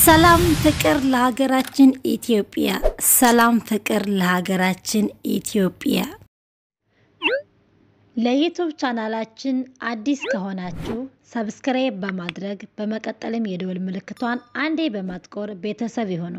ሰላም ፍቅር ለሀገራችን ኢትዮጵያ። ሰላም ፍቅር ለሀገራችን ኢትዮጵያ። ለዩቱብ ቻናላችን አዲስ ከሆናችሁ ሰብስክራይብ በማድረግ በመቀጠልም የደወል ምልክቷን አንዴ በማጥቆር ቤተሰብ ይሁኑ።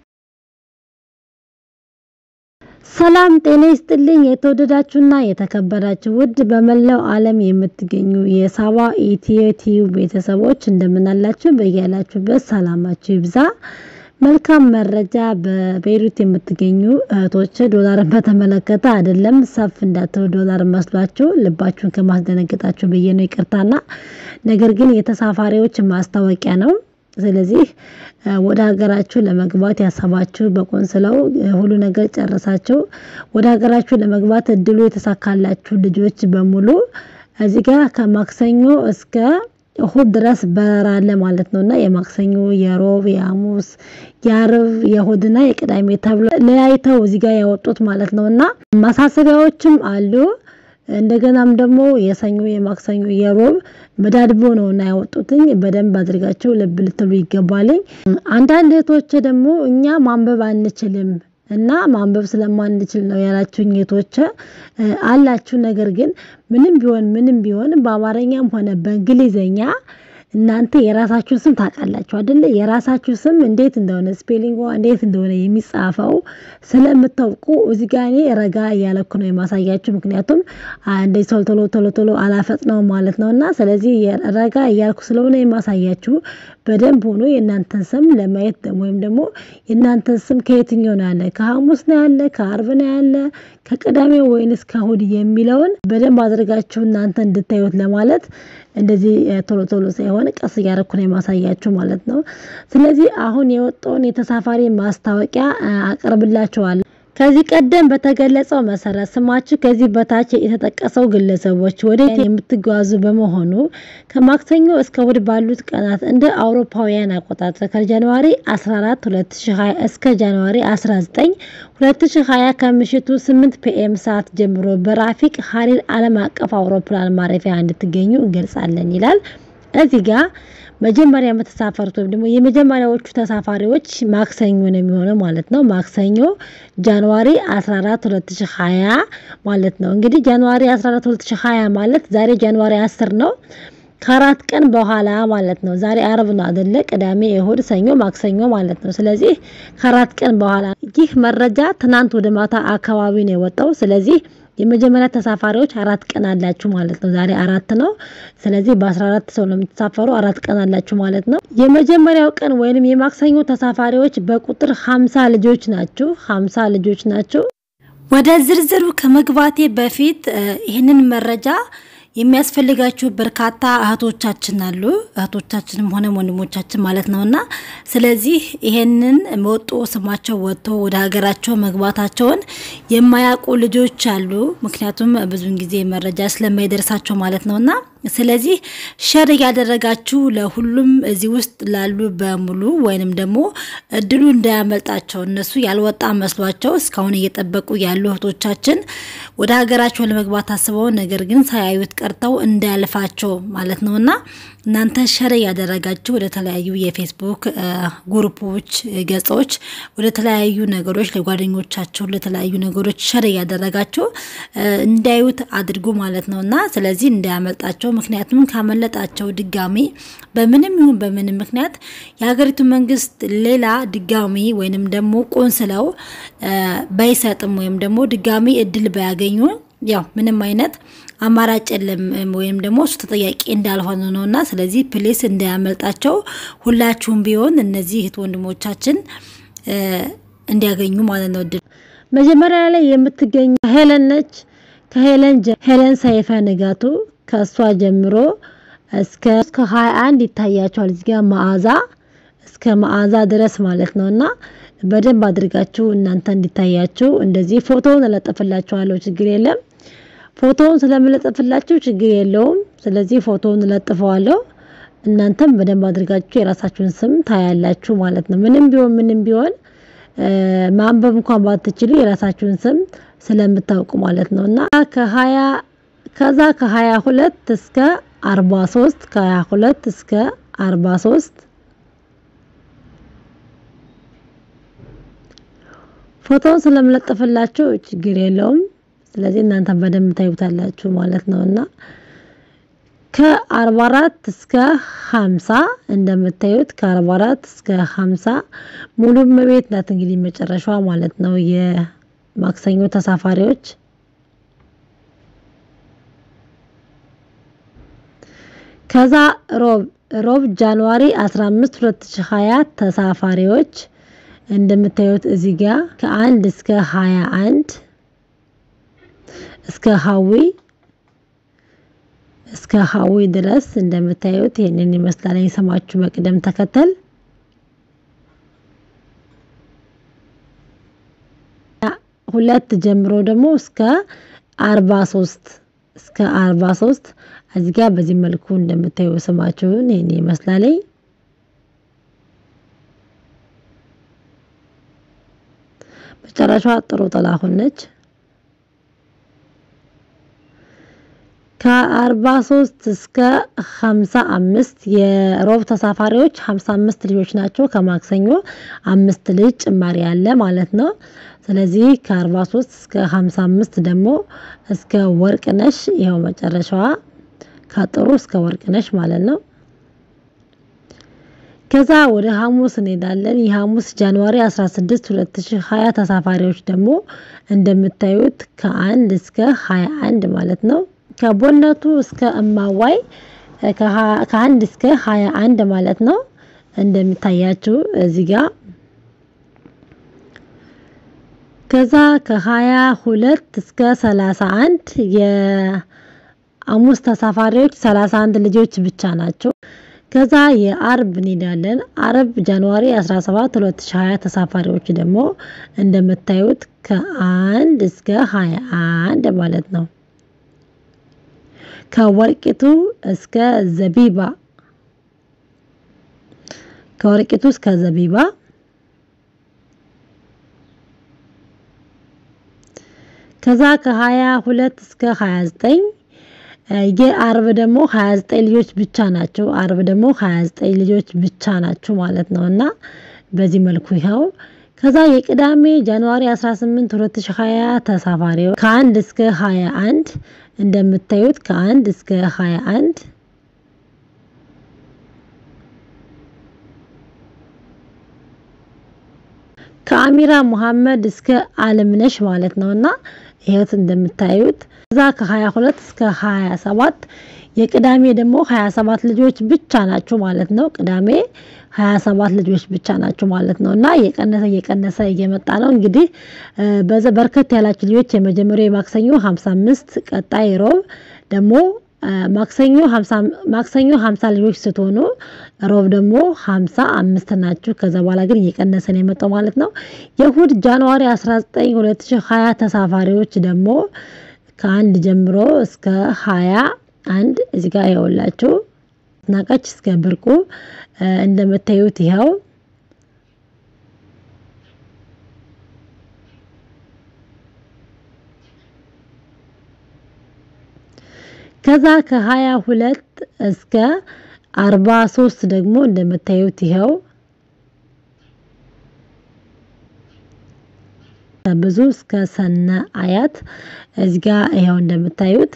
ሰላም ጤና ይስጥልኝ። የተወደዳችሁና የተከበራችሁ ውድ በመላው ዓለም የምትገኙ የሳባ ኢትዮ ቲዩብ ቤተሰቦች እንደምናላችሁ በያላችሁበት ሰላማችሁ ይብዛ። መልካም መረጃ በቤይሩት የምትገኙ እህቶች ዶላርን በተመለከተ አይደለም ሰፍ እንዳትሉ ዶላር መስሏችሁ ልባችሁን ከማስደነገጣችሁ ብዬ ነው ይቅርታና፣ ነገር ግን የተሳፋሪዎች ማስታወቂያ ነው። ስለዚህ ወደ ሀገራችሁ ለመግባት ያሰባችሁ በቆንስላው ሁሉ ነገር ጨርሳችሁ ወደ ሀገራችሁ ለመግባት እድሉ የተሳካላችሁ ልጆች በሙሉ እዚህ ጋር ከማክሰኞ እስከ እሁድ ድረስ በረራ አለ ማለት ነውና የማክሰኞ፣ የሮብ፣ የሐሙስ፣ የአርብ፣ የእሁድና የቅዳሜ ተብሎ ለያይተው እዚህ ጋር ያወጡት ማለት ነውና ማሳሰቢያዎችም አሉ። እንደገናም ደግሞ የሰኞ የማክሰኞ የሮብ መዳድቦ ነው እና ያወጡትኝ በደንብ አድርጋቸው ልብ ልትሉ ይገባልኝ። አንዳንድ እህቶች ደግሞ እኛ ማንበብ አንችልም እና ማንበብ ስለማንችል ነው ያላችሁኝ እህቶች አላችሁ። ነገር ግን ምንም ቢሆን ምንም ቢሆን በአማርኛም ሆነ በእንግሊዘኛ እናንተ የራሳችሁ ስም ታውቃላችሁ አይደለ? የራሳችሁ ስም እንዴት እንደሆነ ስፔሊንግ እንዴት እንደሆነ የሚጻፈው ስለምታውቁ እዚህ ጋር እኔ ረጋ እያለኩ ነው የማሳያችሁ። ምክንያቱም እንደዚህ ቶሎ ቶሎ ቶሎ ቶሎ አላፈጥነው ማለት ነው እና ስለዚህ ረጋ እያልኩ ስለሆነ የማሳያችሁ በደንብ ሆኖ የእናንተን ስም ለማየት ወይም ደግሞ የእናንተን ስም ከየትኛው ነው ያለ፣ ከሐሙስ ነው ያለ፣ ከአርብ ነው ያለ፣ ከቅዳሜ ወይንስ ከእሁድ የሚለውን በደንብ አድርጋችሁ እናንተ እንድታዩት ለማለት እንደዚህ ቶሎ ቶሎ ሳይሆን ቀስ እያደረኩ ነው የማሳያችሁ ማለት ነው። ስለዚህ አሁን የወጣውን የተሳፋሪ ማስታወቂያ አቀርብላችኋለሁ። ከዚህ ቀደም በተገለጸው መሰረት ስማችሁ ከዚህ በታች የተጠቀሰው ግለሰቦች ወደ የምትጓዙ በመሆኑ ከማክሰኞ እስከ እሁድ ባሉት ቀናት እንደ አውሮፓውያን አቆጣጠር ከጃንዋሪ 14 2020 እስከ ጃንዋሪ 19 2020 ከምሽቱ 8 ፒኤም ሰዓት ጀምሮ በራፊቅ ሀሪር ዓለም አቀፍ አውሮፕላን ማረፊያ እንድትገኙ እንገልጻለን ይላል። እዚህ ጋር መጀመሪያ የምትሳፈሩት ወይም ደግሞ የመጀመሪያዎቹ ተሳፋሪዎች ማክሰኞ ነው የሚሆነው ማለት ነው። ማክሰኞ ጃንዋሪ 14 2020 ማለት ነው። እንግዲህ ጃንዋሪ 14 2020 ማለት ዛሬ ጃንዋሪ 10 ነው። ከአራት ቀን በኋላ ማለት ነው። ዛሬ አርብ ነው አይደለ? ቅዳሜ፣ እሁድ፣ ሰኞ፣ ማክሰኞ ማለት ነው። ስለዚህ ከአራት ቀን በኋላ ይህ መረጃ ትናንት ወደ ማታ አካባቢ ነው የወጣው። ስለዚህ የመጀመሪያ ተሳፋሪዎች አራት ቀን አላችሁ ማለት ነው። ዛሬ አራት ነው። ስለዚህ በ14 ሰው ነው የምትሳፈሩ። አራት ቀን አላችሁ ማለት ነው። የመጀመሪያው ቀን ወይንም የማክሰኞ ተሳፋሪዎች በቁጥር 50 ልጆች ናችሁ። 50 ልጆች ናችሁ። ወደ ዝርዝሩ ከመግባቴ በፊት ይህንን መረጃ የሚያስፈልጋችሁ በርካታ እህቶቻችን አሉ። እህቶቻችንም ሆነ ወንድሞቻችን ማለት ነውና ስለዚህ ይሄንን ወጦ ስማቸው ወጥቶ ወደ ሀገራቸው መግባታቸውን የማያውቁ ልጆች አሉ። ምክንያቱም ብዙን ጊዜ መረጃ ስለማይደርሳቸው ማለት ነውና ስለዚህ ሸር እያደረጋችሁ ለሁሉም እዚህ ውስጥ ላሉ በሙሉ ወይንም ደግሞ እድሉ እንዳያመልጣቸው እነሱ ያልወጣ መስሏቸው እስካሁን እየጠበቁ ያሉ እህቶቻችን ወደ ሀገራቸው ለመግባት አስበው ነገር ግን ሳያዩት ቀርተው እንዳያልፋቸው ማለት ነውና እናንተ ሸር እያደረጋችሁ ወደ ተለያዩ የፌስቡክ ግሩፖች፣ ገጾች፣ ወደ ተለያዩ ነገሮች ለጓደኞቻቸው ለተለያዩ ነገሮች ሸር እያደረጋችሁ እንዳዩት አድርጉ ማለት ነውና ስለዚህ እንዳያመልጣቸው ምክንያቱም ካመለጣቸው ድጋሚ በምንም ይሁን በምንም ምክንያት የሀገሪቱ መንግስት ሌላ ድጋሚ ወይንም ደግሞ ቆንስለው ባይሰጥም ወይም ደግሞ ድጋሚ እድል ባያገኙ ያው ምንም አይነት አማራጭ የለም ወይም ደግሞ እሱ ተጠያቂ እንዳልሆነ ነው እና ስለዚህ ፕሌስ እንዳያመልጣቸው ሁላችሁም ቢሆን እነዚህ እህት ወንድሞቻችን እንዲያገኙ ማለት ነው እድል። መጀመሪያ ላይ የምትገኙ ሄለን ነች። ከሄለን ሄለን ሰይፈ ንጋቱ ከእሷ ጀምሮ እስከ እስከ 21 ይታያቸዋል። እዚህ ጋር መዓዛ እስከ መዓዛ ድረስ ማለት ነውና በደንብ አድርጋችሁ እናንተ እንዲታያችሁ እንደዚህ ፎቶውን እለጥፍላችኋለሁ። ችግር የለም። ፎቶውን ስለምለጥፍላችሁ ችግር የለውም። ስለዚህ ፎቶውን እለጥፈዋለሁ። እናንተም በደንብ አድርጋችሁ የራሳችሁን ስም ታያላችሁ ማለት ነው። ምንም ቢሆን ምንም ቢሆን ማንበብ እንኳን ባትችሉ የራሳችሁን ስም ስለምታውቁ ማለት ነው እና ከሀያ ከዛ ከሀያ ሁለት እስከ አርባ ሶስት ከሀያ ሁለት እስከ አርባ ሶስት ፎቶውን ስለምለጥፍላችሁ ችግር የለውም። ስለዚህ እናንተ በደንብ ታዩታላችሁ ማለት ነውና ከ44 እስከ 50 እንደምታዩት ከ44 እስከ 50 ሙሉ እመቤት ናት እንግዲህ መጨረሻዋ ማለት ነው የማክሰኞ ተሳፋሪዎች ከዛ ሮብ ሮብ ጃንዋሪ 15 2020 ተሳፋሪዎች እንደምታዩት እዚህ ጋር ከአንድ እስከ 21 እስከ ሀዊ እስከ ሀዊ ድረስ እንደምታዩት ይህንን ይመስላል የስማችሁ በቅደም ተከተል ሁለት ጀምሮ ደግሞ እስከ 43 እስከ 43 እዚህ ጋር በዚህ መልኩ እንደምታዩ ስማችሁን ይህን ይመስላል። መጨረሻዋ ጥሩ ጥላሁን ነች። ከ43 እስከ 55 የሮብ ተሳፋሪዎች 55 ልጆች ናቸው። ከማክሰኞ አምስት ልጅ ጭማሪ ያለ ማለት ነው። ስለዚህ ከ43 እስከ 55 ደግሞ እስከ ወርቅነሽ ይኸው መጨረሻዋ ከጥሩ እስከ ወርቅነሽ ማለት ነው። ከዛ ወደ ሐሙስ እንሄዳለን። የሐሙስ ጃንዋሪ 16 2020 ተሳፋሪዎች ደግሞ እንደምታዩት ከአንድ እስከ 21 ማለት ነው። ከቦነቱ እስከ እማዋይ ከአንድ እስከ 21 ማለት ነው። እንደሚታያችሁ እዚህ ጋር ከዛ ከ22 እስከ 31 የሐሙስ ተሳፋሪዎች 31 ልጆች ብቻ ናቸው። ከዛ የአርብ እንሄዳለን። አርብ ጃንዋሪ 17 2020 ተሳፋሪዎች ደግሞ እንደምታዩት ከአንድ እስከ 21 ማለት ነው። ከወርቂቱ እስከ ዘቢባ ከወርቂቱ እስከ ዘቢባ ከዛ ከ22 እስከ 29 የአርብ ደግሞ 29 ልጆች ብቻ ናቸው። አርብ ደግሞ 29 ልጆች ብቻ ናቸው ማለት ነው እና በዚህ መልኩ ይኸው ከዛ የቅዳሜ ጃንዋሪ 18 2020 ተሳፋሪዎች ከአንድ እስከ 21 እንደምታዩት ከአንድ እስከ 21 ከአሚራ ሙሐመድ እስከ አለምነሽ ማለት ነውና ይሄት እንደምታዩት ከዛ ከ22 እስከ 27 የቅዳሜ ደግሞ 27 ልጆች ብቻ ናቸው ማለት ነው። ቅዳሜ 27 ልጆች ብቻ ናቸው ማለት ነው እና እየቀነሰ እየቀነሰ እየመጣ ነው። እንግዲህ በዛ በርከት ያላችሁ ልጆች የመጀመሪያው የማክሰኞ 55 ቀጣይ ሮብ ደግሞ ማክሰኞ 50 ማክሰኞ 50 ልጆች ስትሆኑ ሮብ ደግሞ 55 ናችሁ። ከዛ በኋላ ግን እየቀነሰ ነው የመጣው ማለት ነው። የእሁድ ጃንዋሪ 19 2020 ተሳፋሪዎች ደግሞ ከአንድ ጀምሮ እስከ 20 አንድ እዚህ ጋር ያውላችሁ ናቃች እስከ ብርቁ እንደምታዩት ይኸው ከዛ ከ22 እስከ 43 ደግሞ እንደምታዩት ይኸው ብዙ እስከ ሰነ አያት እዚህ ጋር ይኸው እንደምታዩት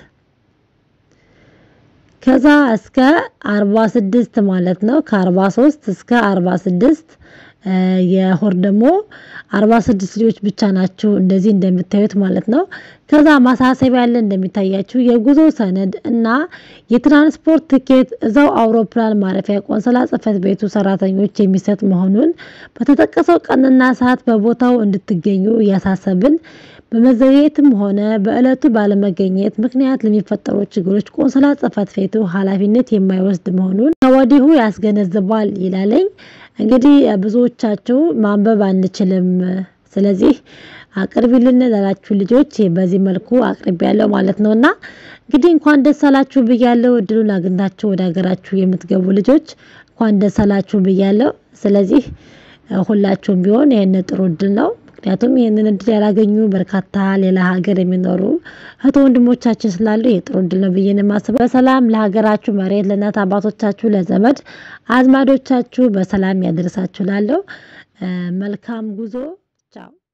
ከዛ እስከ 46 ማለት ነው። ከ43 እስከ 46 የሆር ደግሞ 46 ልጆች ብቻ ናቸው እንደዚህ እንደምታዩት ማለት ነው። ከዛ ማሳሰቢያ ያለ እንደሚታያችሁ የጉዞ ሰነድ እና የትራንስፖርት ትኬት እዛው አውሮፕላን ማረፊያ ቆንስላ ጽሕፈት ቤቱ ሰራተኞች የሚሰጥ መሆኑን በተጠቀሰው ቀንና ሰዓት በቦታው እንድትገኙ እያሳሰብን በመዘግየትም ሆነ በእለቱ ባለመገኘት ምክንያት ለሚፈጠሩ ችግሮች ቆንስላ ጽሕፈት ቤቱ ኃላፊነት የማይወስድ መሆኑን ከወዲሁ ያስገነዝባል ይላለኝ። እንግዲህ ብዙዎቻችሁ ማንበብ አንችልም፣ ስለዚህ አቅርቢልን ላላችሁ ልጆች በዚህ መልኩ አቅርቢ ያለው ማለት ነውና እንግዲህ እንኳን ደስ አላችሁ ብያለሁ። እድሉን አግኝታችሁ ወደ ሀገራችሁ የምትገቡ ልጆች እንኳን ደስ አላችሁ ብያለሁ። ስለዚህ ሁላችሁም ቢሆን ይሄን ጥሩ እድል ነው። ምክንያቱም ይህንን እድል ያላገኙ በርካታ ሌላ ሀገር የሚኖሩ እህት ወንድሞቻችን ስላሉ የጥሩ እድል ነው ብዬ የማስበው። በሰላም ለሀገራችሁ መሬት ለእናት አባቶቻችሁ፣ ለዘመድ አዝማዶቻችሁ በሰላም ያደርሳችሁ። ላለው መልካም ጉዞ ቻው።